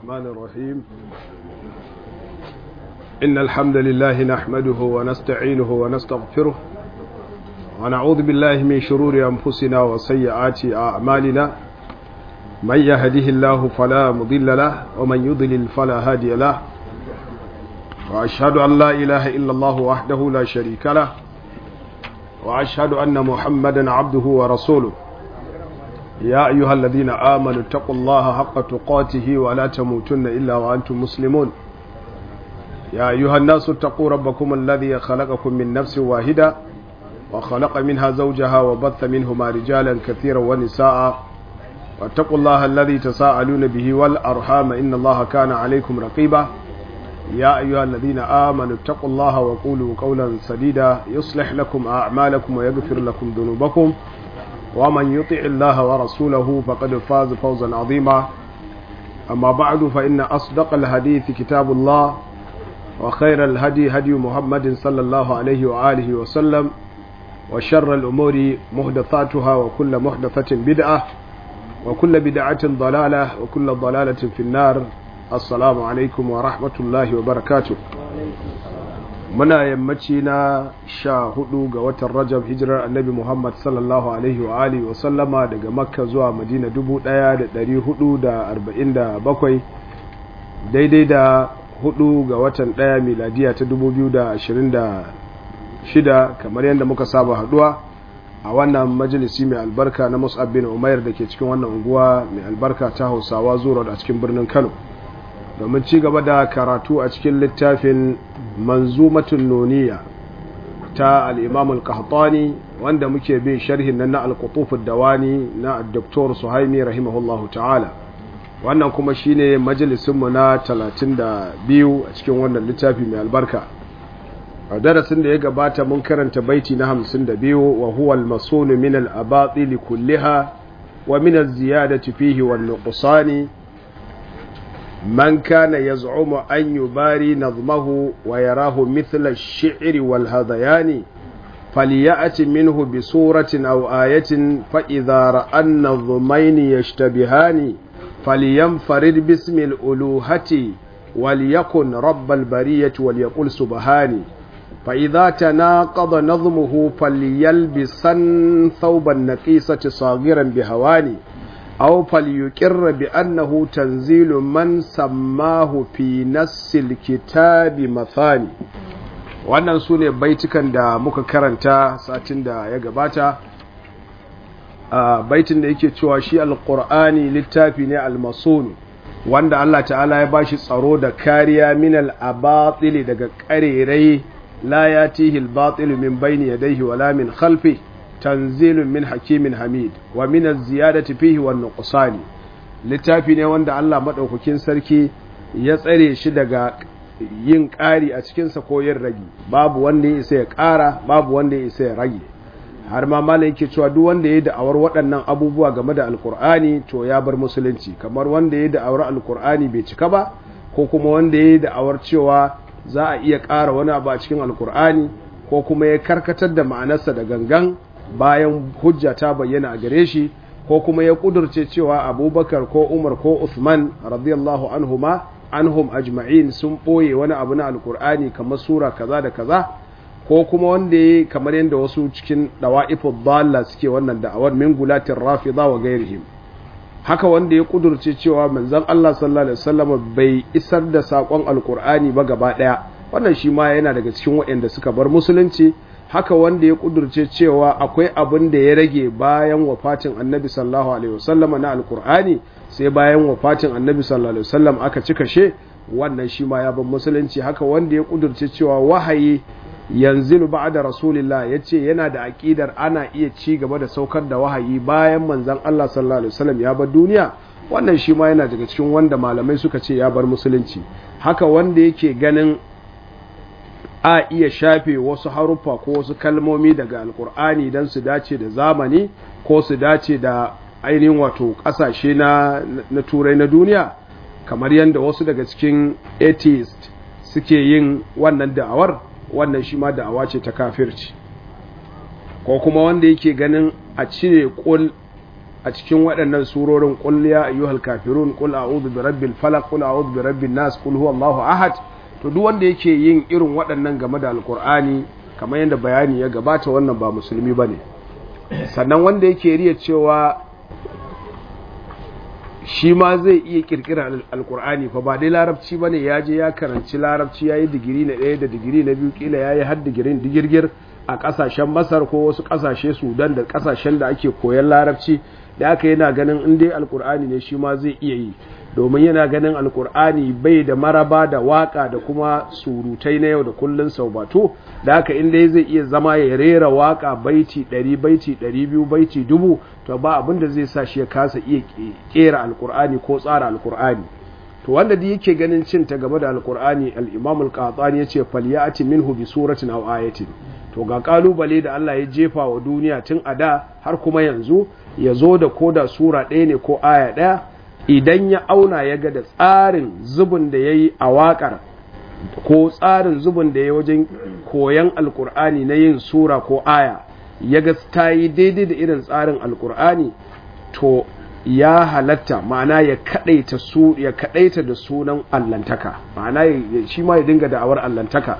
الرحمن الرحيم إن الحمد لله نحمده ونستعينه ونستغفره ونعوذ بالله من شرور أنفسنا وسيئات أعمالنا من يهده الله فلا مضل له ومن يضلل فلا هادي له وأشهد أن لا إله إلا الله وحده لا شريك له وأشهد أن محمدا عبده ورسوله يا أيها الذين آمنوا اتقوا الله حق تقاته ولا تموتن إلا وأنتم مسلمون يا أيها الناس اتقوا ربكم الذي خلقكم من نفس واحدة وخلق منها زوجها وبث منهما رجالا كثيرا ونساء واتقوا الله الذي تساءلون به والأرحام إن الله كان عليكم رقيبا يا أيها الذين آمنوا اتقوا الله وقولوا قولا سديدا يصلح لكم أعمالكم ويغفر لكم ذنوبكم ومن يطع الله ورسوله فقد فاز فوزا عظيما أما بعد فإن أصدق الحديث كتاب الله وخير الهدي هدي محمد صلى الله عليه وآله وسلم وشر الأمور محدثاتها وكل محدثة بدعة وكل بدعة ضلالة وكل ضلالة في النار السلام عليكم ورحمة الله وبركاته muna yammaci na sha hudu ga watan rajab hijirar annabi muhammad sallallahu alaihi wa alihi wasallama daga makka zuwa madina dubu daya da dari hudu da arba'in da bakwai daidai da hudu ga watan daya miladiya ta dubu biyu da ashirin da shida kamar yadda muka saba haduwa a wannan majalisi mai albarka na musab bin umair da ke cikin wannan unguwa mai albarka ta hausawa zuwa a cikin birnin kano domin ci gaba da karatu a cikin littafin manzumatun noniya ta al'imam al-qahtani wanda muke bin sharhin nan na al-qutufud dawani na dr suhaimi rahimahullahu ta'ala wannan kuma shine majalisinmu na 32 a cikin wannan littafi mai albarka a darasin da ya gabata mun karanta baiti na 52 wa huwa al-masunu min al-abatil kulliha wa min az-ziyadati fihi wan nuqsani من كان يزعم أن يباري نظمه ويراه مثل الشعر والهذيان فليأت منه بصورة أو آية فإذا رأى النظمين يشتبهان فلينفرد باسم الألوهة وليكن رب البرية وليقل سبحاني فإذا تناقض نظمه فليلبسن ثوب النقيسة صاغرا بهواني أو فليقر بأنه تنزيل من سماه في نص الكتاب مثاني wannan su ne baitukan da muka karanta satin da ya gabata a baitin da yake cewa shi alƙur'ani littafi ne almasun wanda Allah ta'ala ya bashi tsaro da kariya min al-abatili daga ƙarerai la yatihi al-batil min bayni yadayhi wala min khalfihi tanzilun min hakimin hamid wa min az-ziyadati fihi wan nuqsani littafi ne wanda Allah madaukakin sarki ya tsare shi daga yin ƙari a cikin sa ko yin ragi babu wanda ya isa ya ƙara babu wanda ya isa ya rage har ma malai yake cewa duk wanda ya da'awar waɗannan abubuwa game da alkur'ani to ya bar musulunci kamar wanda ya da'awar alkur'ani bai cika ba ko kuma wanda ya da'awar cewa za a iya ƙara wani abu a cikin alkur'ani ko kuma ya karkatar da ma'anarsa da gangan bayan hujja ta bayyana a gare shi ko kuma ya kudurce cewa abubakar ko umar ko usman radiyallahu anhuma anhum ajma'in sun ɓoye wani abu na alkur'ani kamar sura kaza da kaza ko kuma wanda ya kamar yadda wasu cikin dawa'ifud dalla suke wannan da'awar min gulatin rafida wa gairihim haka wanda ya kudurce cewa manzon Allah sallallahu alaihi wasallam bai isar da sakon alkur'ani ba gaba daya wannan shi ma yana daga cikin waɗanda suka bar musulunci haka wanda ya kudurce cewa akwai abin da ya rage bayan wafatin annabi sallallahu alaihi wasallam na alkur'ani sai bayan wafatin annabi sallallahu alaihi wasallam aka cika she wannan shi ma ya ban musulunci haka wanda ya kudurce cewa wahayi yanzilu ba'da rasulillah yace yana da aqidar ana iya ci gaba da saukar da wahayi bayan manzon Allah sallallahu alaihi wasallam ya bar duniya wannan shi ma yana daga cikin wanda malamai suka ce ya bar musulunci haka wanda yake ganin a iya shafe wasu haruffa ko wasu kalmomi daga alkur'ani don su dace da zamani ko su dace da ainihin wato ƙasashe na, na turai na duniya kamar yadda wasu daga cikin atheist suke yin wannan da'awar wannan shi ma da'awa ce ta kafirci ko kuma wanda yake ganin a cire kul a cikin waɗannan surorin qul ya ayyuhal kafirun qul a'udhu bi rabbil falaq qul a'udhu bi rabbin nas qul huwallahu ahad to duk wanda yake yin irin waɗannan game da alqur'ani kamar yadda bayani ya gabata wannan ba musulmi bane sannan wanda yake riya cewa shi ma zai iya kirkira alkur'ani fa ba dai larabci bane ya je ya karanci larabci ya yi digiri na ɗaya da digiri na biyu kila ya yi har digirin digirgir a ƙasashen masar ko wasu ƙasashe sudan da ƙasashen da ake koyan larabci da aka yana ganin in dai alkur'ani ne shi ma zai iya yi domin yana ganin alkur'ani bai da maraba da waka da kuma surutai na yau da kullun saubato da haka in dai zai iya zama ya rera waka baiti 100 baiti 200 baiti dubu to ba abin da zai sa shi ya kasa iya kera alkur'ani ko tsara alkur'ani to wanda da yake ganin cin ta gaba da alkur'ani al-imam al-qahtani yace falyati minhu bi suratin aw ayatin to ga kalubale da Allah ya jefa wa duniya tun a da har kuma yanzu ya zo da koda sura ɗaya ne ko aya ɗaya idan ya auna ya ga da tsarin zubin da ya yi a waƙar ko tsarin zubin da ya wajen koyan alkur'ani na yin sura ko aya ya ga ta yi daidai da irin tsarin alkur'ani to ya halatta ma'ana ya kadaita su ya kadaita da sunan allantaka ma'ana shi ma ya dinga da'awar allantaka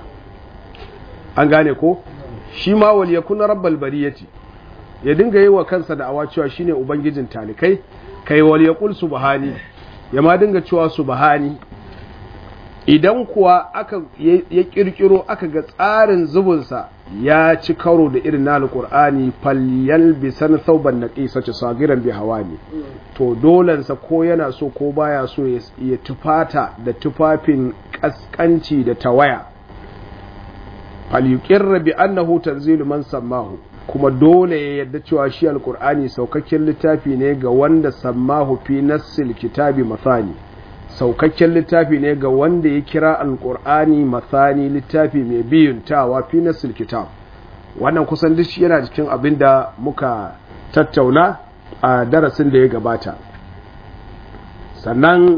an gane ko shi ma wal yakuna rabbal bariyati ya dinga yi wa kansa da'awa cewa shine ubangijin talikai kai wal yaqul subhani ya ma dinga cewa subhani idan kuwa aka ya kirkiro aka ga tsarin zubunsa ya ci karo da irin na alqur'ani falyal bisan thawban naqisa ci sagiran bi hawani to dolansa ko yana so ko baya so ya tufata da tufafin kaskanci da tawaya falyuqirra bi annahu tanzilu man sammahu kuma dole ya yadda cewa shi alkur'ani saukakken littafi ne ga wanda sammahu fi nassil kitabi masani saukakken littafi ne ga wanda ya kira alkur'ani masani littafi mai biyuntawa fi nassil kitab wannan kusan duk yana cikin abin da muka tattauna a darasin da ya gabata sannan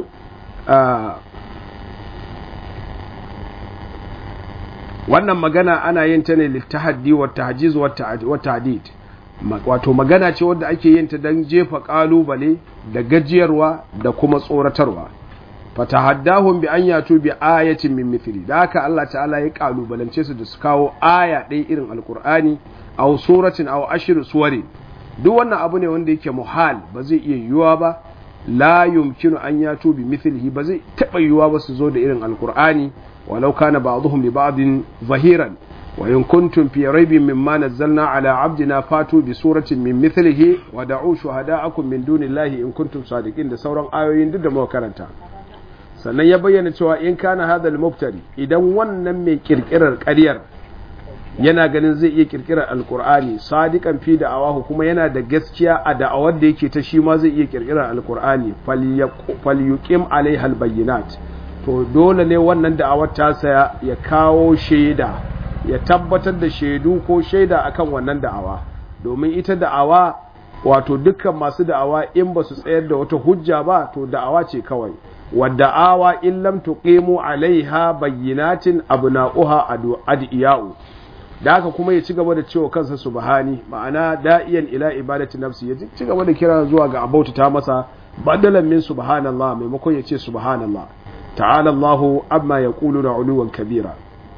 wannan magana ana yin ta ne littahaddi wa tahjiz wa tahdid wato magana ce wadda ake yin ta don jefa kalubale da gajiyarwa da kuma tsoratarwa fatahaddahum bi an yatu bi ayatin min mithli da haka Allah ta'ala ya kalubalance su da su kawo aya ɗaya irin alkur'ani aw suratin aw ashir suwari duk wannan abu ne wanda yake muhal ba zai iya yiwuwa ba la yumkinu an yatu bi mithlihi ba zai taɓa yiwuwa ba su zo da irin alkur'ani ولو كان بعضهم لبعض ظهيرا وإن كنتم في ريب مما نزلنا على عبدنا فاتوا بسورة من مثله ودعوا شهداءكم من دون الله إن كنتم صادقين da sauran ayoyin duk da muka karanta sannan ya bayyana cewa in kana hadha al-mubtari idan wannan mai kirkirar ƙaryar yana ganin zai iya kirkirar alkur'ani sadiqan fi da'awahu kuma yana da gaskiya a da'awar da yake ta shi ma zai iya kirkirar alkur'ani falyuqim alaiha albayyinat to dole ne wannan da'awar tasa ya kawo shaida ya tabbatar da shaidu ko shaida akan wannan da'awa domin ita da'awa wato dukkan masu da'awa in ba su tsayar da wata hujja ba to da'awa ce kawai wadda'awa in lam tuqimu alaiha bayyinatin abna'uha adiya'u da haka kuma ya ci gaba da cewa kansa subhani ma'ana da'iyan ila ibadati nafsi ya ci gaba da kira zuwa ga abauta ta masa badalan min subhanallah maimakon ya ce subhanallah تعالى الله عما يقولون علوا كبيرا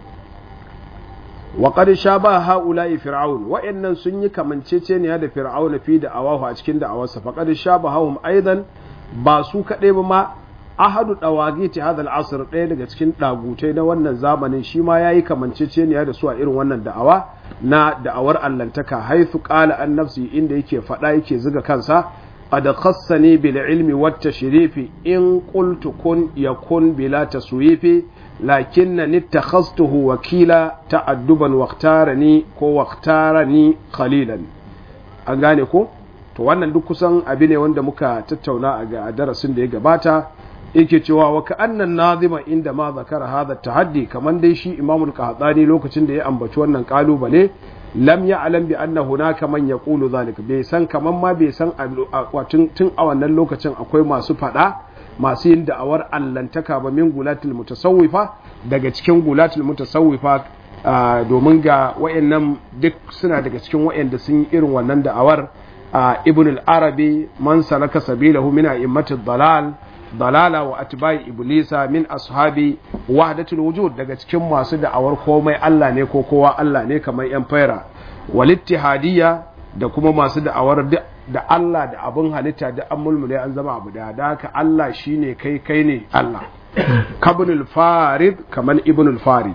وقد شابه هؤلاء فرعون وإن سني كمن تشيني هذا فرعون في دعواه أتكين دعواسه فقد شابههم أيضا باسو كدب ما ahadu dawagiti hadha al-asr ɗaya daga cikin dagutai na wannan zamanin shi ma yayi kamanceceniya da su a irin wannan da'awa na da'awar allantaka haythu qala an nafsi inda yake faɗa yake zuga kansa قد خصني بالعلم والتشريف إن قلت كن يكون بلا تسويف لكنني اتخذته وكيلا تأدبا واختارني كو واختارني خليلا an gane ko to wannan duk kusan abu ne wanda muka tattauna a darasin da ya gabata yake cewa wa ka'annan nazima inda ma zakara hadha tahaddi kaman dai shi imamul qahtani lokacin da ya ambaci wannan kalubale lam ya alam bi anna hunaka man yaqulu zalika bai san kaman ma bai san tun tun a wannan lokacin akwai masu fada masu yin da'awar allantaka ba min gulatul mutasawwifa daga cikin gulatul mutasawwifa domin ga wayannan duk suna daga cikin wayanda sun yi irin wannan da'awar ibn al-arabi man salaka sabilahu min a'immati dalal dalala wa atba'i iblisa min ashabi wahdatul wujud daga cikin masu da'awar komai Allah ne ko kowa Allah ne kamar yan faira wal ittihadiyya da kuma masu da'awar da Allah da abin halitta da an mulmule an zama abu da da haka Allah shine kai kai ne Allah kabnul farid kamar ibnul farid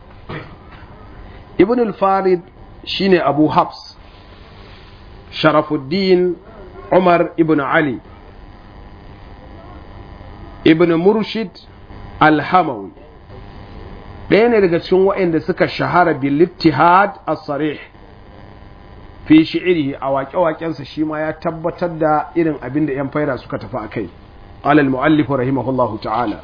ibnul farid shine abu habs sharafuddin umar ibn ali ibn murshid alhamawi ɗaya ne daga cikin waɗanda suka shahara bil ittihad as-sarih fi shi'irihi a waƙe-waƙensa shi ma ya tabbatar da irin abin da 'yan faira suka tafi a kai alal mu'allifu rahimahullahu ta'ala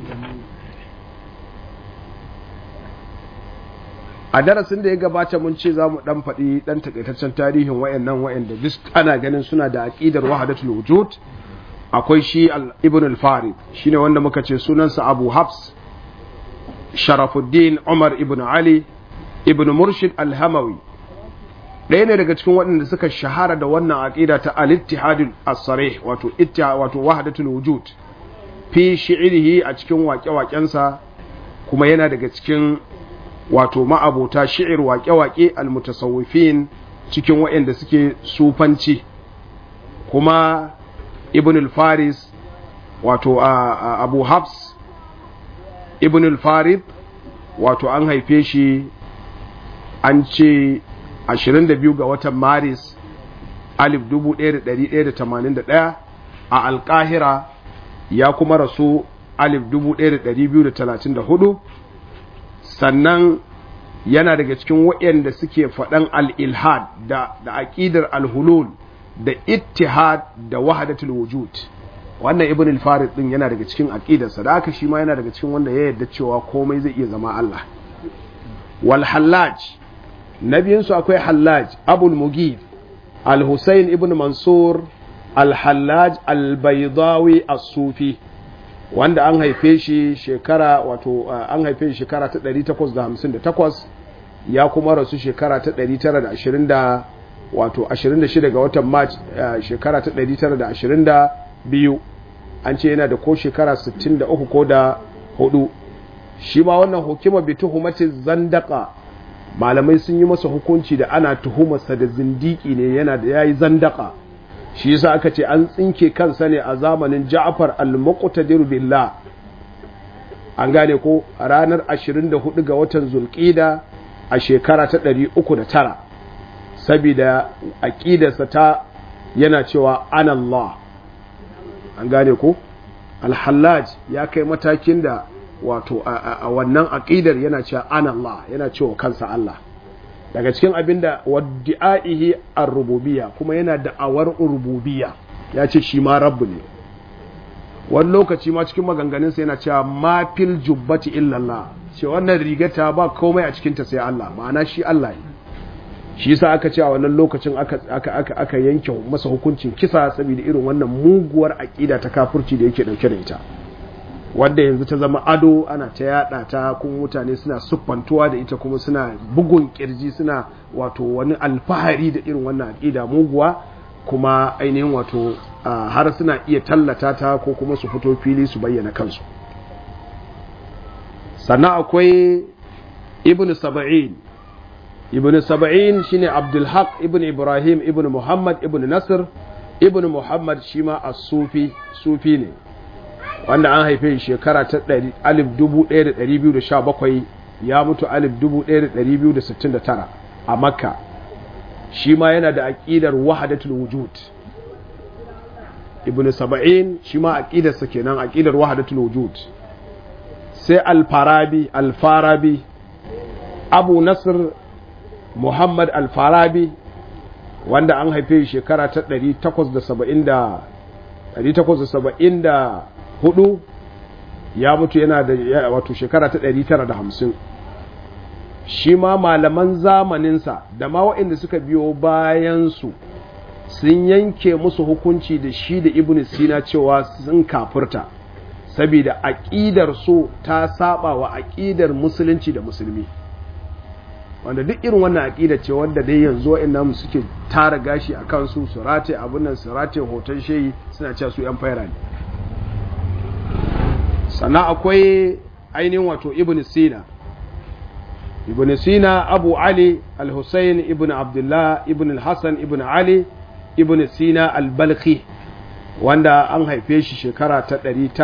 a darasin da ya gabata mun ce za mu dan faɗi dan takaitaccen tarihin wayannan wayanda duk ana ganin suna da aqidar wahdatul wujud akwai shi ibn al-farid shine wanda muka ce sunansa abu hafs sharafuddin umar ibn ali ibn murshid al-hamawi ɗaya ne daga cikin waɗanda suka shahara da wannan aqida ta al-ittihadul as-sarih wato ittihad wato wahdatul wujud fi shi'rihi a cikin waƙe-waƙensa kuma yana daga cikin wato ma'abota shi'ir waƙe-waƙe al-mutasawwifin cikin waɗanda suke sufanci kuma ibn al-faris wato abu hafs ibn al-farid wato an haife shi an ce 22 ga watan maris 1181 a alkahira ya kuma rasu 1234 sannan yana daga cikin waɗanda suke faɗan al-ilhad da aƙidar al-hulul da ittihad da wahadatul wujud wannan ibn al-farid din yana daga cikin aqidarsa da haka shi ma yana daga cikin wanda ya yarda cewa komai zai iya zama Allah wal hallaj nabiyin su akwai hallaj abul mugid al-husayn ibn mansur al-hallaj al-baydawi as-sufi wanda an haife shi shekara wato an haife shi shekara ta 858 ya kuma rasu shekara ta 920 wato 26 ga watan march shekara ta 922 an ce yana da ko shekara 63 ko da hudu shi ma wannan hukuma bi tuhumati zandaka malamai sun yi masa hukunci da ana tuhumarsa da zindiki ne yana da yayi zandaka shi yasa aka ce an tsinke kansa ne a zamanin Ja'far al-Muqtadir billah an gane ko ranar 24 ga watan Zulqida a shekara ta 309 saboda aqidarsa ta yana cewa anallah an gane ko al-Hallaj ya kai matakin da wato a wannan aqidar yana cewa anallah yana cewa kansa Allah daga cikin abin da wadda'ihi ar-rububiyya kuma yana da'awar rububiyya ya ce shi ma rabbu ne wani lokaci ma cikin maganganunsa yana cewa ma fil jubbati illallah ce wannan rigata ba komai a cikinta sai Allah ma'ana shi Allah ne shi yasa aka ce a wannan lokacin aka aka aka aka yanke masa hukuncin kisa saboda irin wannan muguwar aqida ta kafirci da yake dauke da ita wadda yanzu ta zama ado ana ta yada ta kuma mutane suna siffantuwa da ita kuma suna bugun kirji suna wato wani alfahari da irin wannan aqida muguwa kuma ainihin wato har suna iya tallata ta ko kuma su fito fili su bayyana kansu sannan akwai ibn saba'in ibn saba'in shine abdulhaq ibn ibrahim ibn muhammad ibn nasir ibn muhammad shi ma a sufi sufi ne wanda an haife shekara ta 1217 ya mutu 1269 a makka shi ma yana da aƙidar wahadatul wujud ibn saba'in shi ma aƙidarsa kenan aƙidar wahadatul wujud sai alfarabi alfarabi abu nasir muhammad alfarabi wanda an haife shekara ta 874 ya mutu yana da wato shekara ta 950 shi ma malaman zamaninsa da ma waɗanda suka biyo bayansu sun yanke musu hukunci da shi da ibn sina cewa sun kafurta saboda aƙidar su ta saba wa aƙidar musulunci da musulmi wanda duk irin wannan aƙida ce wanda dai yanzu wa'annan suke tara gashi a kansu su rataye abin nan su rataye hoton shehi suna cewa su yan faira ne sannan akwai ainihin wato ibn sina ibn sina abu ali al-husayn ibn abdullah ibn al-hassan ibn ali ibn sina al-balkhi wanda an haife shi shekara ta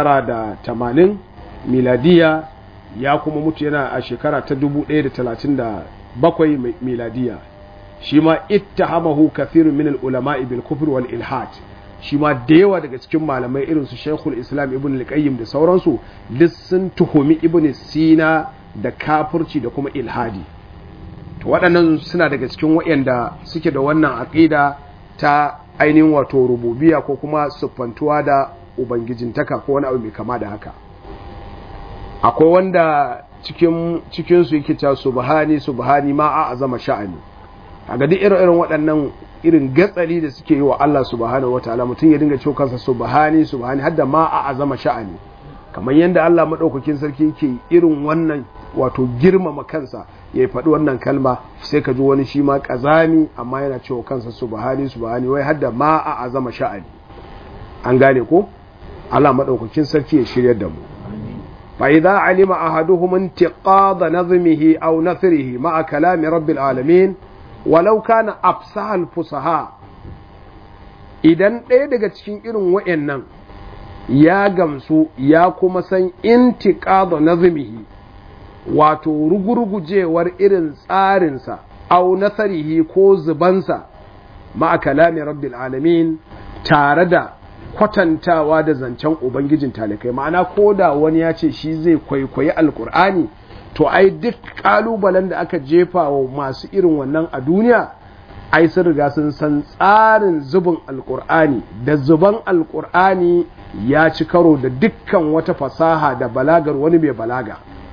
980 miladiya ya kuma mutu yana a shekara ta 1037 miladiya shi ma ittahamahu kathirun min al-ulama'i bil kufr wal ilhad shi ma da yawa daga cikin malamai irin su Sheikhul Islam Ibn al-Qayyim da sauransu duk sun tuhumi Ibn Sina da kafirci da kuma ilhadi to waɗannan suna daga cikin waɗanda suke da wannan aqida ta ainihin wato rububiya ko kuma siffantuwa da ubangijintaka ko wani abu mai kama da haka akwai wanda cikin cikin su yake cewa subhani subhani ma a azama sha'ani kaga duk irin irin waɗannan irin gatsali da suke yi wa Allah subhanahu wataala mutum ya dinga cewa kansa subhani subhani hadda ma a azama sha'ani kamar yadda Allah madaukakin sarki yake irin wannan wato girmama kansa ya faɗi wannan kalma sai ka ji wani shi ma ƙazami amma yana cewa kansa subhani subhani wai hadda ma a azama sha'ani an gane ko Allah madaukakin sarki ya shiryar da mu fa idza alima ahaduhum intiqada nazmihi aw nathrihi ma'a kalami rabbil alamin walau kana afsahal fusaha idan ɗaya daga cikin irin wa'annan ya gamsu ya kuma san intiqada nazmihi wato rugurgujewar irin tsarinsa au nasarihi ko zubansa ma'a kalami rabbil alamin tare da kwatantawa da zancen ubangijin talikai ma'ana ko da wani ya ce shi zai kwaikwayi alkur'ani to ai duk kalubalen da aka jefa wa masu irin wannan a duniya ai sun riga sun san tsarin zubin alkur'ani da zuban alkur'ani ya ci karo da dukkan wata fasaha da balagar wani mai balaga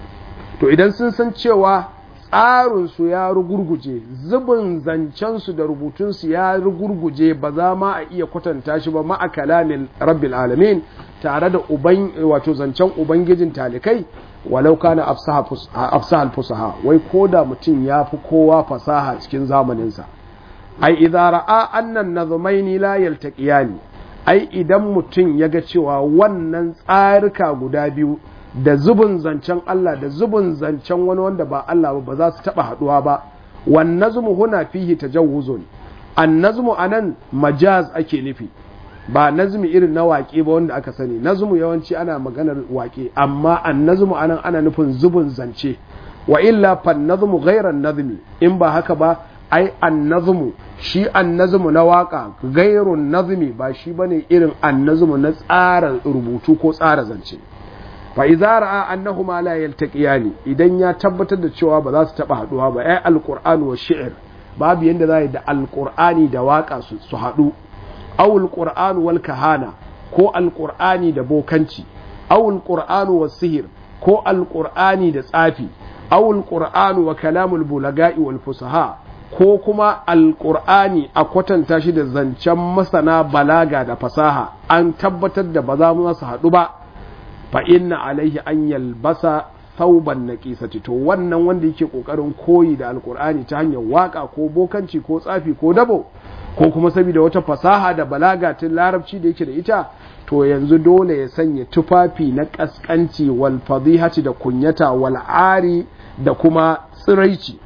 to idan sun san cewa tsarinsu ya rugurguje zubin zancensu da rubutunsu ya rugurguje ba za ma a iya kwatanta shi ba ma'a kalamin rabbil alamin tare da uban wato zancen ubangijin talikai walau kana afsahal fusaha wai ko da mutum ya fi kowa fasaha cikin zamaninsa ai idza ra'a annan nazmaini la yaltaqiyani ai idan mutum ya ga cewa wannan tsarika guda biyu da zubin zancen Allah da zubin zancen wani wanda ba Allah ba ba za su taba haduwa ba wan nazmu huna fihi tajawuzun an nazmu anan majaz ake nufi ba nazmi irin na waƙe ba wanda aka sani nazmu yawanci ana maganar waƙe amma an nazmu anan ana nufin zubin zance wa illa fan nazmu ghairan nazmi in ba haka ba ai an nazmu shi an nazmu na waka gairun nazmi ba shi bane irin an nazmu na tsara rubutu ko tsara zance fa idza ra'a annahuma la yaltaqiyani idan ya tabbatar da cewa ba za su taba haduwa ba ai alquran wa shi'r babu yanda za da alqur'ani da waka su su hadu aw alquran wal kahana ko alqur'ani da bokanci aw alquran was sihir ko alqur'ani da tsafi aw alquran wa kalamul bulaga'i wal fusaha ko kuma alƙur'ani a kwatanta shi da zancen masana balaga da fasaha an tabbatar da ba za mu su haɗu ba fa inna alaihi an yalbasa thauban naqisati to wannan wanda yake kokarin koyi da alƙur'ani ta hanyar waka ko bokanci ko tsafi ko dabo ko kuma saboda wata fasaha da balaga tun larabci da yake da ita to yanzu dole ya sanya tufafi na kaskanci wal fadihati da kunyata wal ari da kuma tsiraici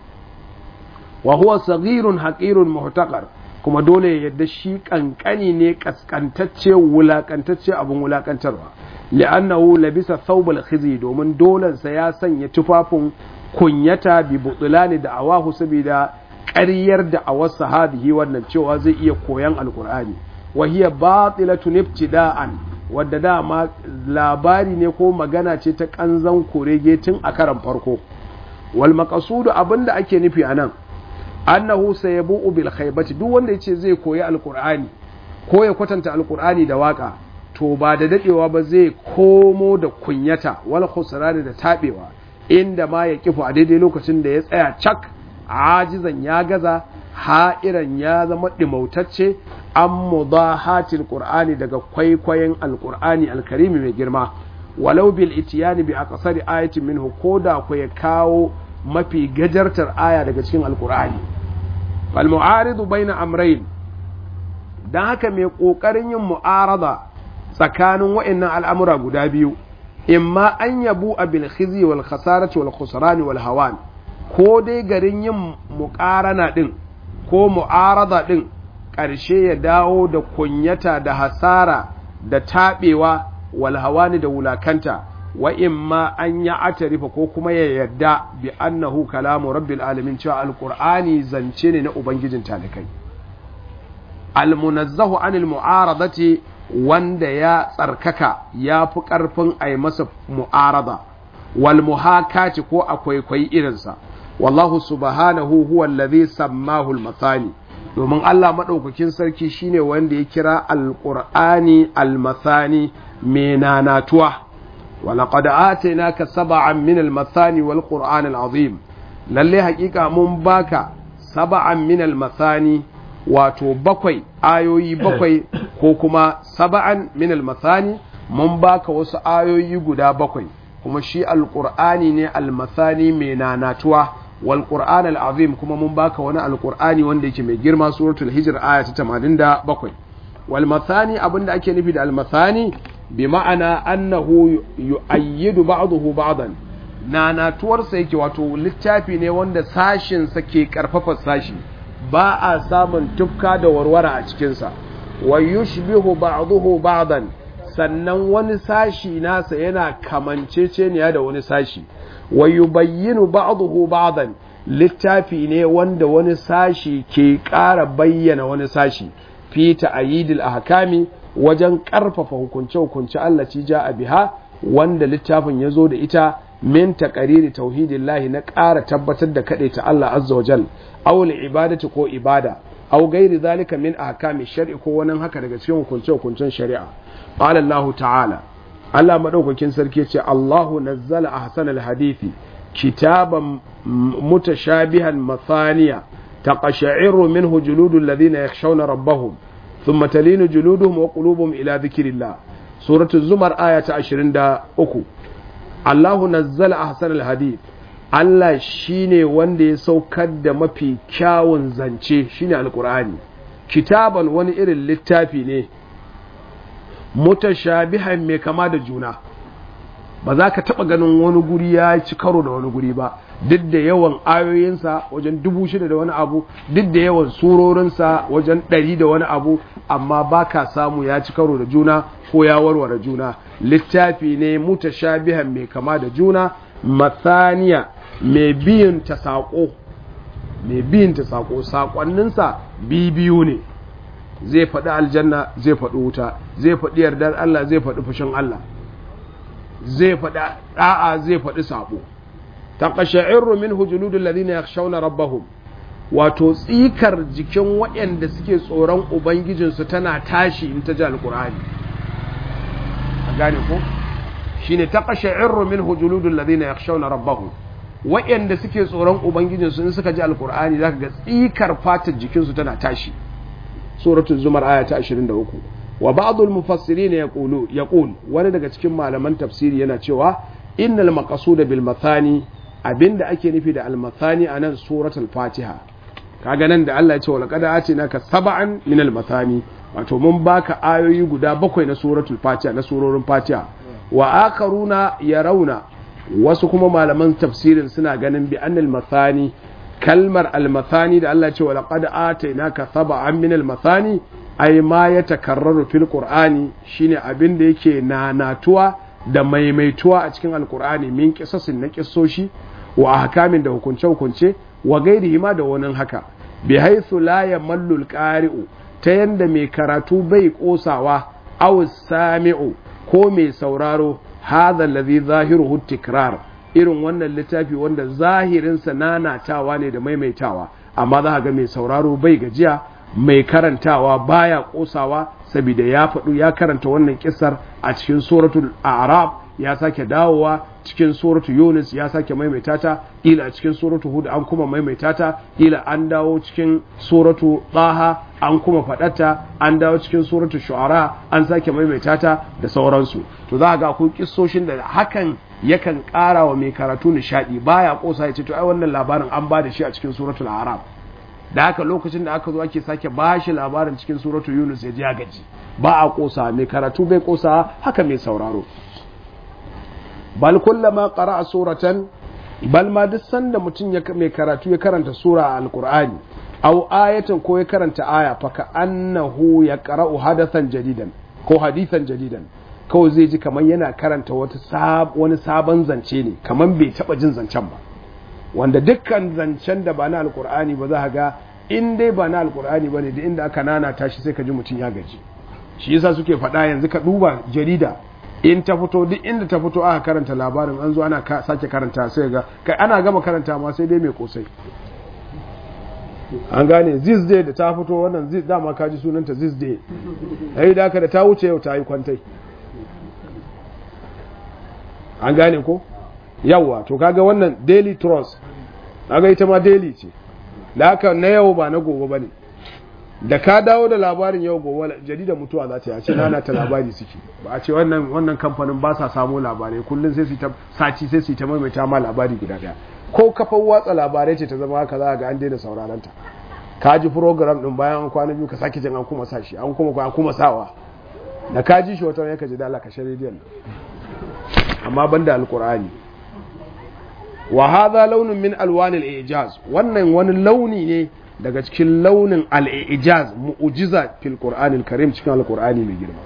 wa huwa saghirun haqirun muhtaqar kuma dole ya yadda shi kankani ne kaskantacce wulakantacce abun wulakantarwa li'annahu labisa thawbal khizi domin dolan sa ya sanya tufafin kunyata bi butulani da awahu saboda ƙaryar da awar sahabihi wannan cewa zai iya koyan alqur'ani wa hiya batilatun ibtida'an wadda dama labari ne ko magana ce ta kanzan kurege tun a karan farko wal maqsudu abinda ake nufi anan annahu sayabu'u bil khaybati duk wanda yace zai koyi alqur'ani ko ya kwatanta alqur'ani da waka to ba da dadewa ba zai komo da kunyata wal khusrani da tabewa inda ma ya kifu a daidai lokacin da ya tsaya cak ajizan ya gaza ha'iran ya zama dimautacce an mudahatil qur'ani daga kwaikwayon alqur'ani alkarimi mai girma walau bil itiyani bi aqsari ayatin minhu koda ko ya kawo mafi gajartar aya daga cikin alkur'ani fal mu'aridu baina amrayn dan haka mai kokarin yin mu'arada tsakanin wa'annan al'amura guda biyu imma an yabu bil khizi wal khasarati wal khusran wal hawan ko dai garin yin muqarana din ko mu'arada din ƙarshe ya dawo da kunyata da hasara da taɓewa walhawani da wulakanta wa imma an ya atarifa ko kuma ya yarda bi annahu kalamu rabbil alamin cewa alqur'ani zance ne na ubangijin talikai almunazzahu anil mu'aradati wanda ya tsarkaka ya fi ƙarfin a yi masa mu'arada wal muhakati ko akwai kwai irinsa wallahu subhanahu huwa allazi sammahu al-mathani domin Allah maɗaukakin sarki shine wanda ya kira alƙur'ani almathani mai nanatuwa walaƙad atainaka saba'an min almathani wal qur'an alazim lalle haƙiƙa mun baka saba'an min almathani wato bakwai ayoyi bakwai ko kuma saba'an min almathani mun baka wasu ayoyi guda bakwai kuma shi alƙur'ani ne almathani mai nanatuwa wal qur'an al azim kuma mun baka wani alqur'ani wanda yake mai girma suratul hijr aya ta 87 wal mathani abinda ake nufi da al mathani bi ma'ana annahu yu'ayyidu ba'dahu ba'dan nanatuwar sa yake wato littafi ne wanda sashin sa ke karfafa sashi ba a samun tufka da warwara a cikin sa wa yushbihu ba'dahu ba'dan sannan wani sashi nasa yana kamanceceniya da wani sashi wa yubayyinu ba'dahu ba'dan littafi ne wanda wani sashi ke ƙara bayyana wani sashi fi ta'yidil ahkami wajen ƙarfafa hukunce-hukunce Allah ci ja a biha wanda littafin ya zo da ita min taqariri tauhidillahi na ƙara tabbatar da kaɗai ta Allah azza wa jal aw ibadati ko ibada aw gairi zalika min ahkami shar'i ko wani haka daga cikin hukunce-hukuncen shari'a qala Allah ta'ala Allah maɗaukakin sarki ce Allahu nazzala ahsanal hadithi kitaban mutashabihan mathaniya taqashairu minhu juludul ladhina yakhshawna rabbahum thumma talinu juluduhum wa qulubuhum ila dhikrillah suratu zumar aya ta 23 Allahu nazzala ahsanal hadith Allah shine wanda ya saukar da mafi kyawun zance shine alqur'ani kitaban wani irin littafi ne mutashabihan mai kama da juna ba za ka taɓa ganin wani guri ya ci karo da wani guri ba duk da yawan ayoyinsa wajen dubu shida da wani abu duk da yawan surorinsa wajen ɗari da wani abu amma ba ka samu ya ci karo da juna ko ya warware juna littafi ne mutashabihan mai kama da juna mathaniya mai biyin ta saƙo mai biyin ta saƙo saƙonninsa biyu ne zai faɗi aljanna zai faɗi wuta zai faɗi yardar Allah zai faɗi fushin Allah zai faɗi ɗa'a zai faɗi saɓo taqasha'irru min hujuludul ladina yakhshawna rabbahum wato tsikar jikin waɗanda suke tsoron ubangijinsu tana tashi in ta ji alqur'ani a gane ko shine taqasha'irru min hujuludul ladina yakhshawna rabbahum waɗanda suke tsoron ubangijinsu in suka ji alqur'ani zaka ga tsikar fatar jikinsu tana tashi suratul zumar aya ta 23 wa ba'dul mufassirin yaqulu yaqul wani daga cikin malaman tafsiri yana cewa innal maqsuda bil mathani abinda ake nufi da al mathani anan suratul fatiha kaga nan da Allah ya ce walaqad atinaka sab'an min al mathani wato mun baka ayoyi guda bakwai na suratul fatiha na surorin fatiha wa akaruna yarawna wasu kuma malaman tafsirin suna ganin bi annal mathani kalmar almathani da Allah ce wa laqad atainaka sab'an min almathani ai ma ya takarraru fil qur'ani shine abin da yake nanatuwa da maimaituwa a cikin alqur'ani min qisasin na kissoshi wa ahkamin da hukunce hukunce wa gairihi ma da wani haka bi haythu la yamallu alqari'u ta yanda mai karatu bai kosawa aw sami'u ko mai sauraro hadha alladhi zahiruhu tikrar irin wannan littafi wanda zahirinsa nanatawa ne da maimaitawa amma za ga mai sauraro bai gajiya mai karantawa baya kosawa saboda ya faɗu ya karanta wannan kisar a cikin suratul a'raf ya sake dawowa cikin suratul yunus ya sake maimaita ta ila a cikin suratul hud an kuma maimaita ta ila an dawo cikin suratul taha an kuma faɗata an dawo cikin suratul shu'ara an sake maimaita ta da sauransu to za ga akwai kissoshin da hakan yakan ƙara wa mai karatu nishaɗi baya ƙosa ya ce to ai wannan labarin an ba da shi a cikin suratul arab da haka lokacin da aka zo ake sake ba shi labarin cikin suratul yunus ya ji ya gaji ba a ƙosa mai karatu bai ƙosa haka mai sauraro bal kullama qara'a suratan bal ma duk sanda mutum ya mai karatu ya karanta sura a alqur'ani aw ayatan ko ya karanta aya fa ka annahu yaqra'u hadathan jadidan ko hadithan jadidan kawai zai ji kamar yana karanta wata wani sabon zance ne kamar bai taba jin zancen ba wanda dukkan zancen da ba na alkur'ani ba za ga in dai ba na alkur'ani ba ne da inda aka nana tashi sai ka ji mutum ya gaji shi yasa suke faɗa yanzu ka duba jarida in ta fito duk inda ta fito aka karanta labarin an zo ana sake karanta sai ga kai ana gama karanta ma sai dai mai kosai an gane this day da ta fito wannan this dama ka ji sunanta this day yayi da da ta wuce yau ta yi kwantai an gane ko yawa to kaga wannan daily trust kaga ita ma daily ce da haka na yau ba na gobe bane da ka dawo da labarin yau gobe jarida mutuwa za ta yi a ce nana ta labari suke ba a ce wannan wannan kamfanin ba sa samu labarai kullum sai su ta sati sai su ta maimaita ma labari guda daya ko kafan watsa labarai ce ta zama haka za ga an daina sauraron ta ka ji program din bayan an kwana biyu ka sake jin an kuma sa shi an kuma an kuma sawa da ka ji shi wata ne ka ji dala ka shi rediyon amma banda alqur'ani wa hadha launun min alwan al-ijaz wannan wani launi ne daga cikin launin al-ijaz mu'jiza fil qur'an al-karim cikin al-qur'ani mai girma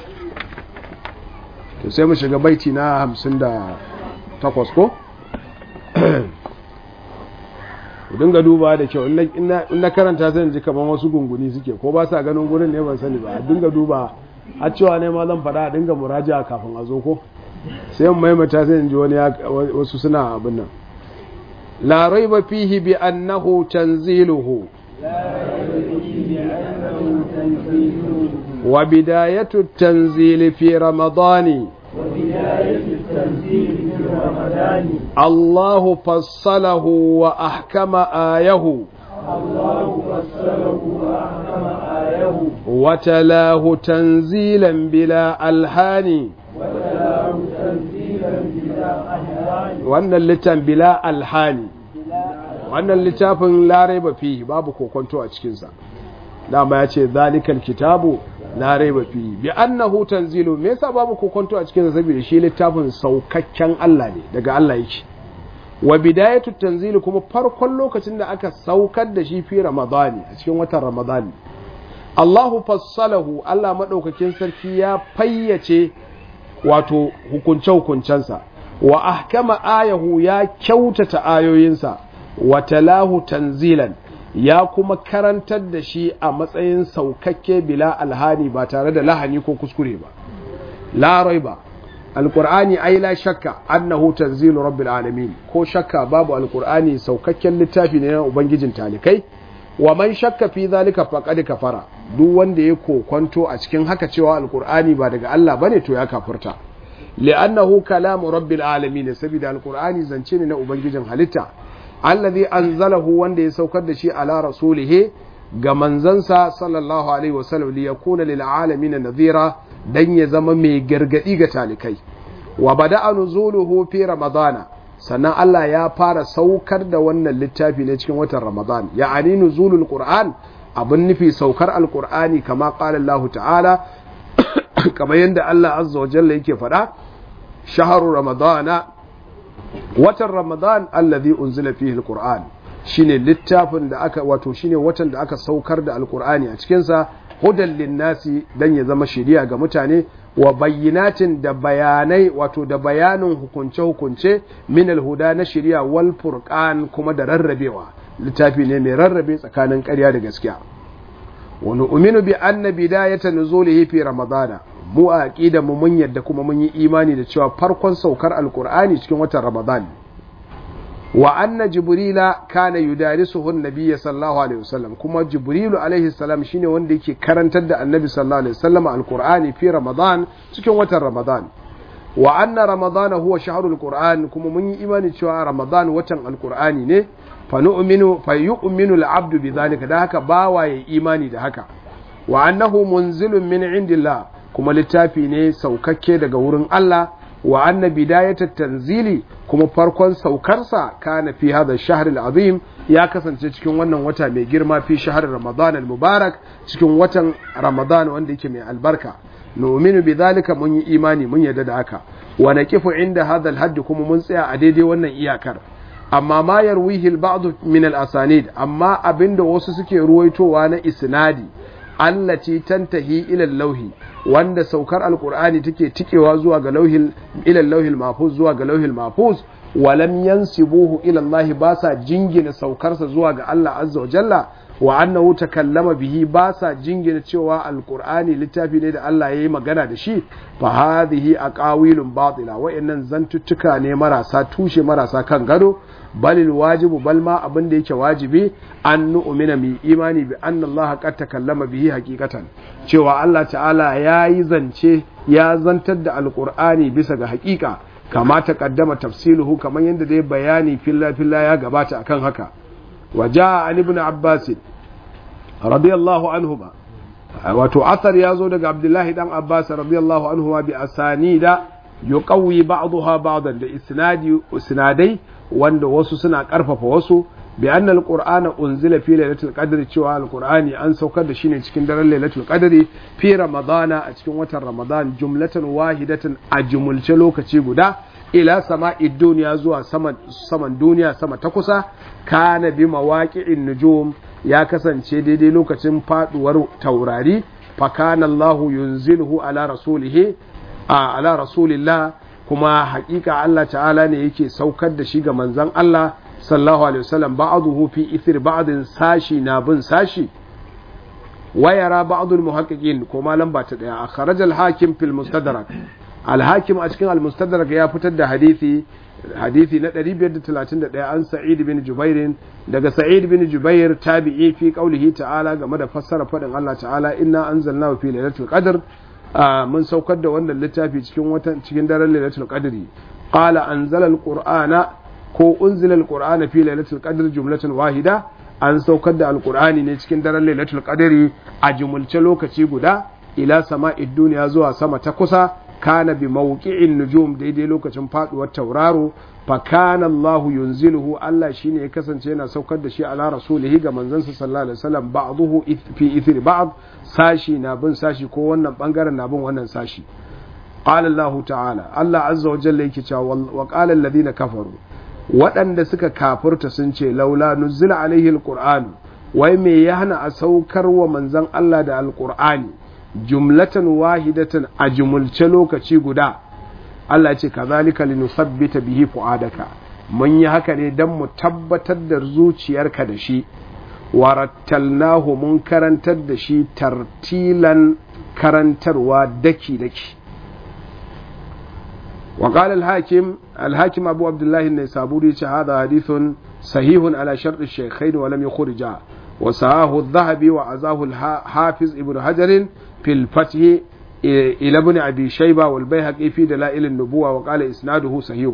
to sai mu shiga baiti na 58 ko ku dinga duba da kyau in na karanta sai ji kamar wasu gunguni suke ko ba sa ganin gurin ne ban sani ba a dinga duba a cewa ne ma zan faɗa a dinga muraja kafin a zo ko sai mu maimaita sai ji wani wasu suna abin nan la raiba fihi bi annahu tanziluhu wa bidayatu tanzili fi ramadani الله فصله وأحكم آيه الله فصله وأحكم آيه وتلاه تنزيلا بلا ألحان وتلاه تنزيلا بلا ألحان وأن اللتان بلا ألحان وأن اللتافن لا ريب فيه باب كوكونتو أتشكنسا dama ya ce zalikal kitabu la raiba fi bi annahu tanzilu me yasa babu kokonto a cikin saboda shi littafin saukakken Allah ne daga Allah yake wa bidayatu tanzilu kuma farkon lokacin da aka saukar da shi fi ramadani a cikin watan ramadani Allahu fassalahu Allah madaukakin sarki ya fayyace wato hukunce hukuncensa wa ahkama ayahu ya kyautata ayoyinsa wa talahu tanzilan ya kuma karantar da shi a matsayin saukakke bila alhani ba tare da lahani ko kuskure ba la raiba alqur'ani ai la shakka annahu tanzilu rabbil alamin ko shakka babu alqur'ani saukakken littafi ne na ubangijin talikai wa man shakka fi zalika faqad kafara duk wanda ya kokwanto a cikin haka cewa alqur'ani ba daga Allah bane to ya kafirta li'annahu kalamu rabbil alamin saboda alqur'ani zance ne na ubangijin halitta allazi anzalahu wanda ya saukar da shi ala rasulihi ga manzansa sallallahu alaihi wasallam li yakuna lil alamin nadhira dan ya zama mai gargadi ga talikai wa bada'a nuzuluhu fi ramadana sannan Allah ya fara saukar da wannan littafi ne cikin watan ramadan ya'ani nuzulul qur'an abin nufi saukar alqur'ani kama qala Allah ta'ala kamar yadda Allah azza wa jalla yake faɗa shahru ramadana watan ramadan allazi unzila fihi alquran shine littafin da aka wato shine watan da aka saukar da alqurani a cikin sa hudan linnasi dan ya zama shiriya ga mutane wa bayyinatin da bayanai wato da bayanin hukunce hukunce min alhuda na shiriya wal furqan kuma da rarrabewa littafi ne mai rarrabe tsakanin ƙarya da gaskiya wa nu'minu bi anna bidayata nuzulihi fi ramadana mu a aqida mu mun yadda kuma mun yi imani da cewa farkon saukar alqur'ani cikin watan ramadan wa anna jibrila kana yudarisuhu an-nabiy sallallahu alaihi wasallam kuma jibrilu alaihi salam shine wanda yake karantar da annabi sallallahu alaihi wasallam alqur'ani fi ramadan cikin watan ramadan wa anna ramadana huwa shahrul qur'an kuma mun yi imani cewa ramadan watan alqur'ani ne fa nu'minu fa yu'minu al-abdu bidhalika da haka bawa ya imani da haka wa annahu munzilun min indillah kuma littafi ne saukakke daga wurin Allah wa anna bidayat tanzili kuma farkon saukarsa kana fi hadha ash-shahr al-azim ya kasance cikin wannan wata mai girma fi shahr ramadan al-mubarak cikin watan ramadan wanda yake mai albarka nu'minu bidhalika mun yi imani mun yarda da haka wa naqifu inda hadha al-hadd kuma mun tsaya a daidai wannan iyakar amma ma yarwihi al-ba'd min al-asanid amma abinda wasu suke ruwaitowa na isnadi allati tantahi ila lauhi wanda saukar alqur'ani take tikewa zuwa ga lauhil ila lauhil mahfuz zuwa ga lauhil mahfuz walam yansibuhu ila Allah ba sa jingina saukarsa zuwa ga Allah azza wa jalla wa annahu takallama bihi ba sa jingina cewa alqur'ani littafi ne da Allah yayi magana da shi fa hadhihi aqawilun batila wa'annan zantuttuka ne marasa tushe marasa kan gado balil wajibu bal ma abin da yake wajibi an nu'mina mi imani bi anna Allah qad takallama bihi haqiqatan cewa Allah ta'ala yayi zance ya zantar da alqur'ani bisa ga haqiqa kama ta kaddama tafsiluhu kamar yadda dai bayani filla filla ya gabata akan haka وجاء عن ابن عباس رضي الله عنهما wato asar ya zo daga abdullahi dan abbas radiyallahu anhu bi asanida yuqawwi ba'daha ba'dan da isnadi isnadai wanda wasu suna karfafa wasu bi anna alqur'ana unzila fi lailatul qadri cewa alqur'ani an saukar da shi ne cikin daren lailatul qadri fi ramadana a cikin watan ramadan jumlatan wahidatan a jumulce lokaci guda ila sama'i duniya zuwa saman saman duniya sama ta kusa kana bi mawaqi'in nujum ya kasance daidai lokacin faduwar taurari fa kana Allahu yunzilhu ala rasulihi a ala rasulillah kuma hakika Allah ta'ala ne yake saukar da shi ga manzon Allah sallallahu alaihi wasallam ba'dahu fi ithir ba'din sashi na bin sashi wayara ba'dul muhaqqiqin ko malam ba ta daya akhraj al-hakim fil mustadrak al-hakim a cikin al-mustadrak ya fitar da hadisi hadisi na 531 an sa'id bin jubair daga sa'id bin jubair tabi'i fi qaulihi ta'ala game da fassara fadin Allah ta'ala inna anzalnahu fi lailatul qadr mun saukar da wannan littafi cikin watan cikin daren lailatul qadri qala anzala al-qur'ana ko unzila al-qur'ana fi lailatul qadr jumlatan wahida an saukar da alqur'ani ne cikin daren lailatul qadri a jumulce lokaci guda ila sama'id duniya zuwa sama ta kusa kana bi mawqi'in nujum daidai lokacin faduwar tauraro fa kana Allah yunziluhu Allah shine ya kasance yana saukar da shi ala rasulihi ga manzansa sallallahu alaihi wasallam ba'dahu fi ithri ba'd sashi na bin sashi ko wannan bangaren na bin wannan sashi qala Allah ta'ala Allah azza wa jalla yake cewa wa qala alladhina kafaru waɗanda suka kafurta sun ce laula nuzila alaihi alquran wai me ya hana a saukar wa manzon Allah da alqur'ani jumlatan wahidatan a jumulce lokaci guda Allah ce kazalika linusabbita bihi fuadaka mun yi haka ne dan mu tabbatar da zuciyarka da shi warattalnahu mun karantar da shi tartilan karantarwa daki daki وقال الحاكم الحاكم أبو عبد الله النيسابوري هذا حديث صحيح على شرط الشيخين ولم يخرجا وساه الذهبي وعزاه الحافظ ابن حجر في الفتح إلى ابن أبي شيبة والبيهقي في دلائل النبوة وقال إسناده صحيح